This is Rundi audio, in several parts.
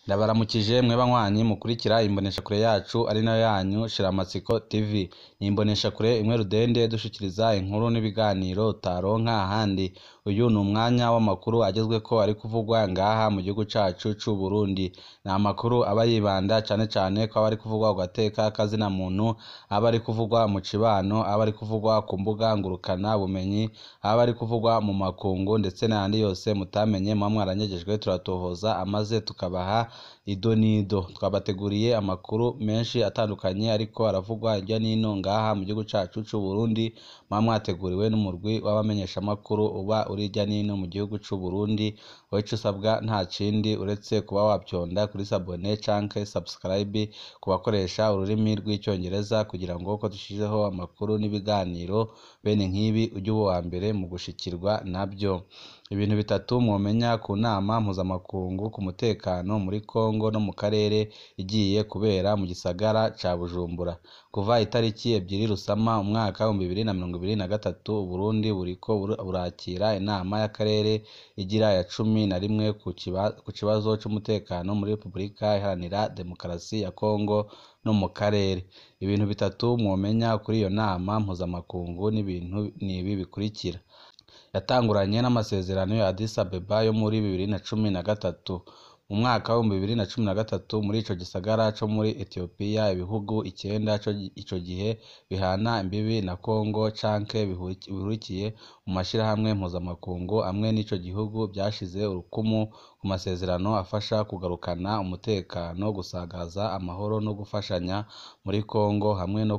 Ndabaramukije mwe banywanyi mukurikira imboneshakure yacu ari nayo yanyu Shiramatsiko TV. Ni imboneshakure imwe rudende dushikiriza inkuru n'ibiganiro utaronka ahandi. Uyu ni umwanya w'amakuru agezweko ari kuvugwa ngaha mu gihugu cacu c'Uburundi. Ni amakuru aba yibanda cane cane ko aba ari kuvugwa ku gateka k'azina muntu, aba ari kuvugwa mu cibano, aba ari kuvugwa ku mbuga ngurukana bumenyi, aba ari kuvugwa mu makungu ndetse n'ayandi yose mutamenye muba mwaranyegejwe turatohoza amaze tukabaha ido n'ido. Twabateguriye amakuru menshi atandukanye ariko aravugwa hirya n'ino ngaha mu gihugu cacu c'Uburundi, muba mwateguriwe n'umurwi w'abamenyeshamakuru uba uri hirya n'ino mu gihugu c'Uburundi. Wowe ico usabwa nta kindi uretse kuba wafyonda kuri sabone canke subscribe ku bakoresha ururimi rw'icongereza kugira ngo uko dushizeho amakuru n'ibiganiro bene nk'ibi uje uba uwambere mu gushikirwa navyo. Ibintu bitatu mwomenya ku nama mpuzamakungu ku mutekano muri Congo no mu karere igiye kubera mu gisagara ca Bujumbura. Kuva itariki ebyiri Rusama umwaka w'ibihumbi bibiri na mirongo ibiri na gatatu, Uburundi buriko burakira inama y'akarere igira ya cumi na rimwe ku kibazo c'umutekano muri Repubulika Iharanira Demokarasi ya Congo no mu karere. Ibintu bitatu mwomenya kuri iyo nama mpuzamakungu n'ibintu n'ibi bikurikira: yatanguranye n'amasezerano ya Addis Abeba yo muri bibiri na cumi na gatatu. Mu mwaka w'ibihumbi bibiri na cumi na gatatu muri ico gisagara co muri Ethiopia, ibihugu icenda ico gihe bihana imbibi na Congo canke bihurikiye mu mashirahamwe mpuzamakungu amwe n'ico gihugu vyashize urukumu ku masezerano afasha kugarukana umutekano, gusagaza amahoro no gufashanya muri Congo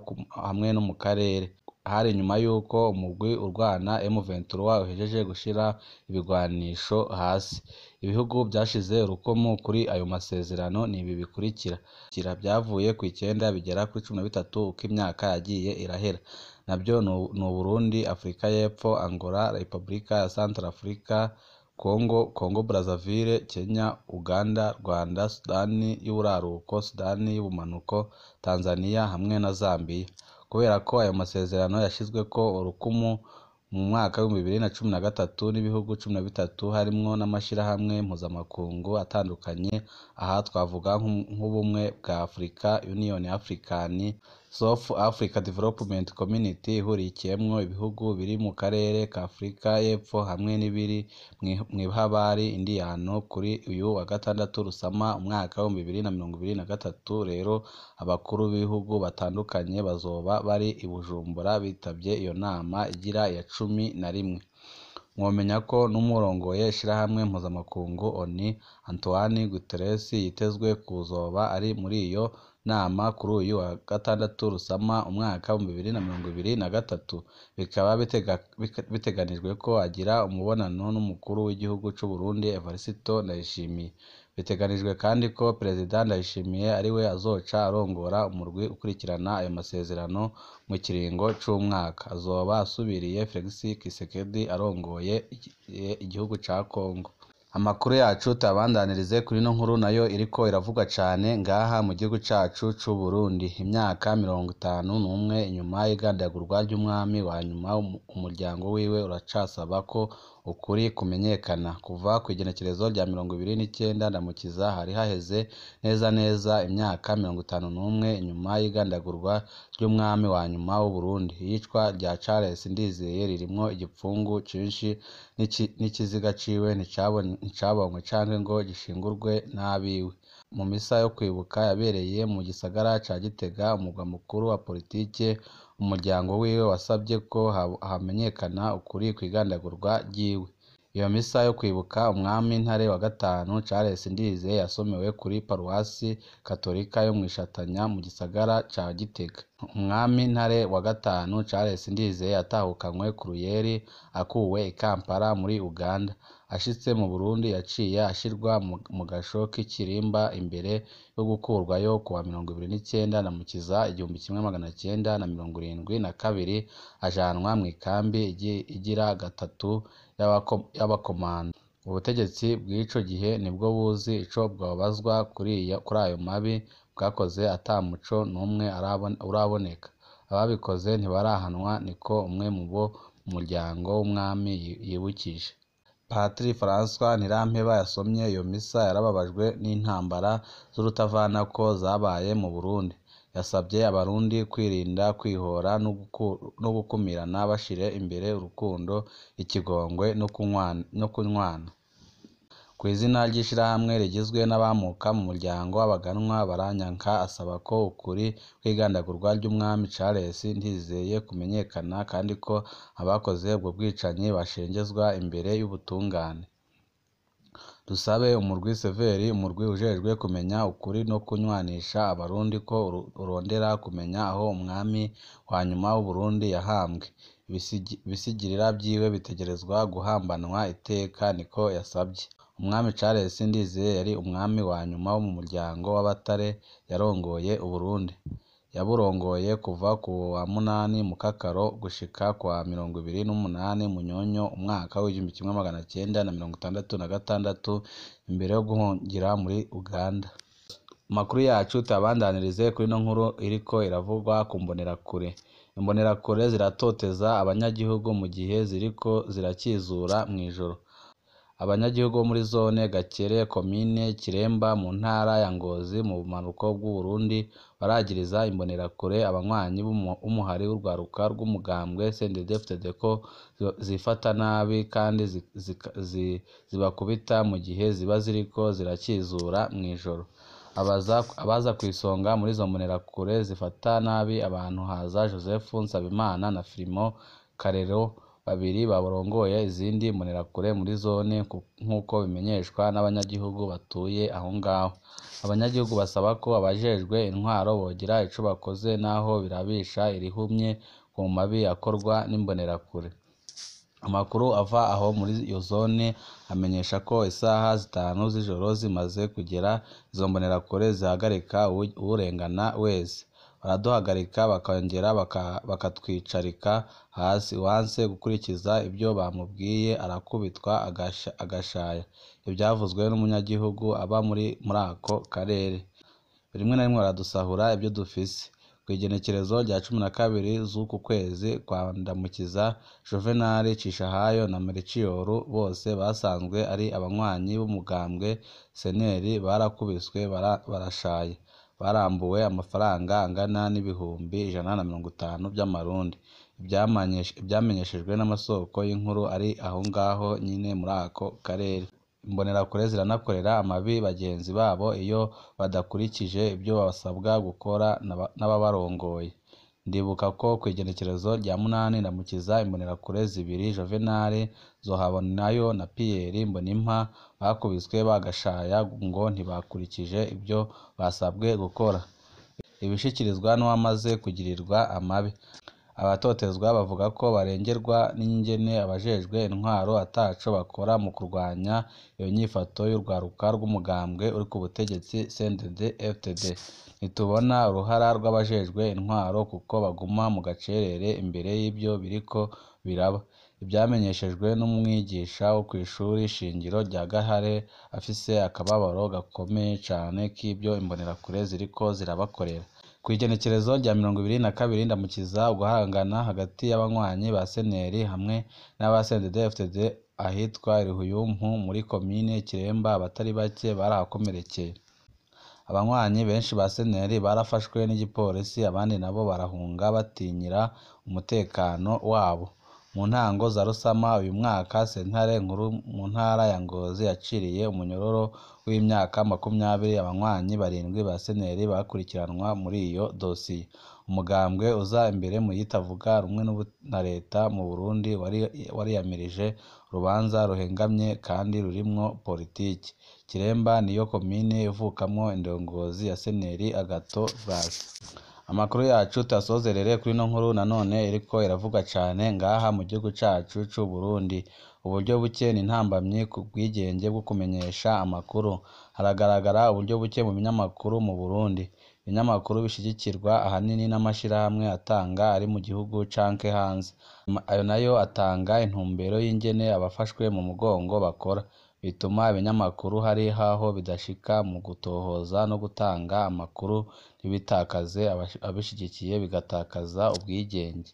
hamwe no mu karere. Hari inyuma y'uko umugwi urwana M23 uhejeje gushira ibigwanisho hasi. Ibihugu vyashize urukumu kuri ayo masezerano n'ibi bikurikira: vyavuye kw'icenda bigera kuri cumi na bitatu uko imyaka yagiye irahera. Navyo ni Uburundi, Afrika y'Epfo, Angola, Repubulika ya Centrafrica, Congo, Congo Brazzaville, Kenya, Uganda, Rwanda, Sudani y'Uburaruko, Sudani y'Ubumanuko, Tanzania hamwe na Zambia. Kubera ko ayo masezerano yashizweko urukumu mu mwaka w'ibihumbi bibiri na cumi na gatatu n'ibihugu cumi na bitatu harimwo n'amashirahamwe mpuzamakungu atandukanye, aha twavuga nk'ubumwe bwa Afurika, Union African, South Africa Development Community ihurikiyemwo ibihugu biri mu karere ka Afurika y'Epfo hamwe n'ibiri mw'ihabari Indiyano. Kuri uyu wa gatandatu Rusama umwaka w'ibihumbi bibiri na mirongo ibiri na gatatu rero abakuru b'ibihugu batandukanye bazoba bari i Bujumbura bitavye iyo nama igira iya cumi na rimwe. Mwomenya ko n'uwurongoye ishirahamwe mpuzamakungu ONU, Antonio Guterres, yitezwe kuzoba ari muri iyo nama kuri uyu wa gatandatu Rusama umwaka w'ibihumbi bibiri na mirongo ibiri na gatatu. Bikaba biteganijwe ko agira umubonano n'umukuru w'igihugu c'Uburundi Evariste Ndayishimiye. Biteganijwe kandi ko Perezida Ndayishimiye ariwe azoca arongora umurwi ukurikirana ayo masezerano mu kiringo c'umwaka. Azoba asubiriye Felix Tshisekedi arongoye igihugu ca Congo. Amakuru yacu tuyabandanirize kuri ino nkuru nayo iriko iravugwa cane ngaha mu gihugu cacu c'Uburundi. Imyaka mirongo itanu n'umwe inyuma y'igandagurwa ry'umwami wa nyuma, umuryango wiwe uracasaba ko ukuri kumenyekana. Kuva kw'igenekerezo rya mirongo ibiri n'icenda Ndamukiza hari haheze neza neza imyaka mirongo itanu n'umwe inyuma y'igandagurwa ry'umwami wa nyuma w'Uburundi. Iyicwa rya Charles Ndizeye ririmwo igipfungu cinshi, n'ikiziga ciwe nticabonywe canke ngo gishingurwe n'abiwe. Mu misa yo kwibuka yabereye mu gisagara ca Gitega, umurwa mukuru wa politike, umuryango wiwe wasavye ko hamenyekana ukuri kw'igandagurwa ryiwe. Iyo misa yo kwibuka umwami Ntare wa gatanu Charles Ndizeye yasomewe kuri paruwasi katolika yo mw'Ishatanya mu gisagara ca Gitega. Umwami Ntare wa gatanu Charles Ndizeye yatahukanywe ku ruyeri akuwe i Kampala muri Uganda. Ashitse mu Burundi yaciye ashirwa mu gasho k'ikirimba imbere yo gukurwayo kuwa mirongo ibiri n'icenda Ndamukiza igihumbi kimwe magana cenda na mirongo irindwi na kabiri, ajanwa mw'ikambi igira gatatu y'abakomando. Ubutegetsi bw'ico gihe nibwo buzi ico bwobazwa kuri ayo mabi bwakoze ata muco n'umwe uraboneka. Ababikoze ntibarahanwa, niko umwe mu bo mu muryango w'umwami yibukije. Patiri François Ntirampeba yasomye iyo misa yarababajwe n'intambara z'urutavanako zabaye mu Burundi yasabye abarundi kwirinda kwihora no gukumirana bashira imbere urukundo ikigongwe no kunywana ku izina ry'ishirahamwe rigizwe n'abamuka mu muryango w'abaganwa baranyanka asaba ko ukuri kw'igandagurwa ry'umwami Charles Ndizeye kumenyekana kandi ko abakoze ubwo bwicanyi bashengezwa imbere y'ubutungane dusabe umurwi Severi umurwi ujejwe kumenya ukuri no kunywanisha abarundi ko urondera kumenya aho umwami wa nyuma w'Uburundi yahambwe ibisigirira vyiwe bitegerezwa guhambanwa iteka niko yasavye umwami Charles Ndizeye yari umwami wa nyuma wo mu muryango w'Abatare yarongoye Uburundi yaburongoye kuva ku wa munani Mukakaro gushika kwa mirongo ibiri n'umunani Munyonyo umwaka w'igihumbi kimwe magana cenda na mirongo itandatu na gatandatu imbere yo guhungira muri Uganda amakuru yacu tuyabandanirize kuri ino nkuru iriko iravugwa ku mbonerakure imbonerakure ziratoteza abanyagihugu mu gihe ziriko zirakizura mw'ijoro abanyagihugu bo muri zone Gakere komine Kiremba mu ntara ya Ngozi mu bumanuko bw'Uburundi baragiriza imbonerakure abanywanyi b'umuhari w'urwaruka rw'umugambwe CNDD-FDD ko zifata nabi kandi zibakubita mu gihe ziba ziriko zirakizura mw'ijoro abaza kw'isonga muri izo mbonerakure zifata nabi abantu haza Joseph Nsabimana na Filimon Karero babiri barongoye izindi mbonerakure muri zone nk'uko bimenyeshwa n'abanyagihugu batuye aho ngaho abanyagihugu basaba ko abajejwe intwaro bogira ico bakoze naho birabisha irihumye ku mabi akorwa n'imbonerakure amakuru ava aho muri iyo zone amenyesha ko isaha zitanu z'ijoro zimaze kugera izo mbonerakure zihagarika uwurengana wese baraduhagarika bakongera bakatwicarika hasi uwanse gukurikiza ibyo bamubwiye arakubitwa agashaya ivyavuzwe n'umunyagihugu aba muri ako karere rimwe na rimwe baradusahura ibyo dufise kw'igenekerezo rya cumi na kabiri z'uku kwezi kwa Ndamukiza Juvenal Cishahayo na Melchior bose basanzwe ari abanywanyi b'umugambwe CNL barakubiswe barashaye barambuwe amafaranga angana n'ibihumbi ijana na mirongo itanu vy'amarundi ivyamenyeshejwe n'amasoko y'inkuru ari aho ngaho nyine muri ako karere imbonerakure ziranakorera amabi bagenzi babo iyo badakurikije ibyo basabwa gukora n'ababarongoye ndibuka ko kw'igenekerezo rya munani Ndamukiza imbonerakure zibiri Juvenal Zohabonayo na Pierre Mbonimpa bakubiswe bagashaya ngo ntibakurikije ibyo basabwe gukora ibishikirizwa n'uwamaze kugirirwa amabi abatotezwa bavuga ko barengerwa n'ingene abajejwe intwaro ataco bakora mu kurwanya iyo nyifato y'urwaruka rw'umugambwe uri ku butegetsi CNDD-FDD ntitubona uruhara rw'abajejwe intwaro kuko baguma mu gacerere imbere y'ivyo biriko biraba ivyamenyeshejwe n'umwigisha wo kw'ishuri shingiro rya Gahare afise akababaro gakomeye cane k'ivyo imbonerakure ziriko zirabakorera kw'igenekerezo rya mirongo ibiri na kabiri Ndamukiza uguhangana hagati y'abanywanyi ba CNL hamwe n'aba CNDD-FDD ahitwa Rihuyumpu muri komine Kiremba abatari bake barahakomerekeye abanywanyi benshi ba CNL barafashwe n'igipolisi abandi nabo barahunga batinyira umutekano wabo mu ntango za Rusama uyu mwaka sentare nkuru mu ntara ya Ngozi yaciriye umunyororo w'imyaka makumyabiri abanywanyi barindwi ba CNL bakurikiranwa muri iyo dosiye umugambwe uza imbere mu yitavuga rumwe na leta mu Burundi wariyamirije urubanza ruhengamye kandi rurimwo politiki Kiremba niyo komine ivukamwo indongozi ya CNL Agathon Rwasa amakuru yacu tuyasozerere kuri ino nkuru nanone iriko iravuga cane ngaha mu gihugu cacu c'Uburundi uburyo buke ni intambamyi ku bwigenge bwo kumenyesha amakuru haragaragara uburyo buke mu binyamakuru mu Burundi ibinyamakuru bishigikirwa ahanini n'amashirahamwe atanga ari mu gihugu canke hanze ayo nayo atanga intumbero y'ingene abafashwe mu mugongo bakora bituma ibinyamakuru hari haho bidashika mu gutohoza no gutanga amakuru ntibitakaze abishigikiye bigatakaza ubwigenge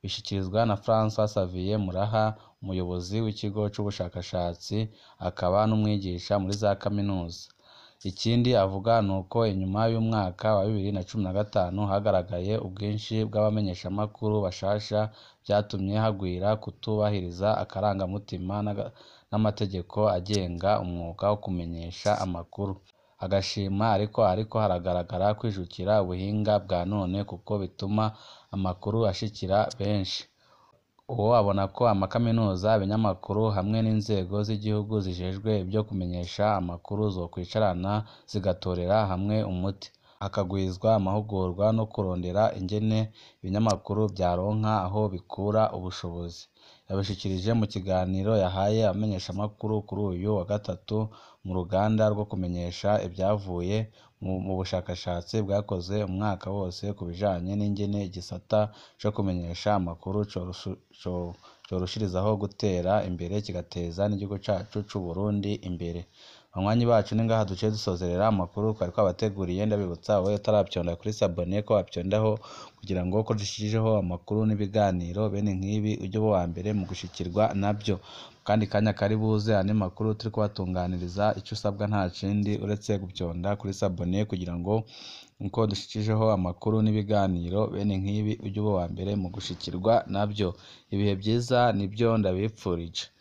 bishyikirizwa na Francois Xavier Muraha umuyobozi w'ikigo c'ubushakashatsi akaba n'umwigisha muri za kaminuza ikindi avuga ni uko inyuma y'umwaka wa bibiri na cumi na gatanu hagaragaye ubwinshi bw'abamenyeshamakuru bashasha vyatumye hagwira kutubahiriza akarangamutima n'amategeko agenga umwuga wo kumenyesha amakuru agashima ariko ariko haragaragara kwijukira ubuhinga bwa none kuko bituma amakuru ashikira benshi uwo abona ko amakaminuza ibinyamakuru hamwe n'inzego z'igihugu zijejwe ibyo kumenyesha amakuru zokwicarana zigatorera hamwe umuti hakagwizwa amahugurwa no kurondera ingene ibinyamakuru vyaronka aho bikura ubushobozi yabishikirije mu kiganiro yahaye abamenyeshamakuru kuri uyu wa gatatu mu ruganda rwo kumenyesha ivyavuye mu bushakashatsi bwakozwe umwaka wose ku bijanye n'ingene igisata co kumenyesha amakuru corushirizaho gutera imbere kigateza n'igihugu cacu c'Uburundi imbere banywanyi bacu ni ngaha duciye dusozerera amakuru twari twabateguriye ndabibutsa wowe utaravyonda kuri sabone ko wavyondaho kugira ngo ko dushijeho amakuru n'ibiganiro bene nk'ibi ujye uba uwa mbere mu gushikirwa navyo kandi kanya kari buze andi makuru turi kubatunganiriza ico usabwa nta kindi uretse guvyonda kuri sabone kugira ngo uko dushikijeho amakuru n'ibiganiro bene nk'ibi ujye uba uwa mbere mu gushikirwa navyo ibihe vyiza nivyo ndabipfurije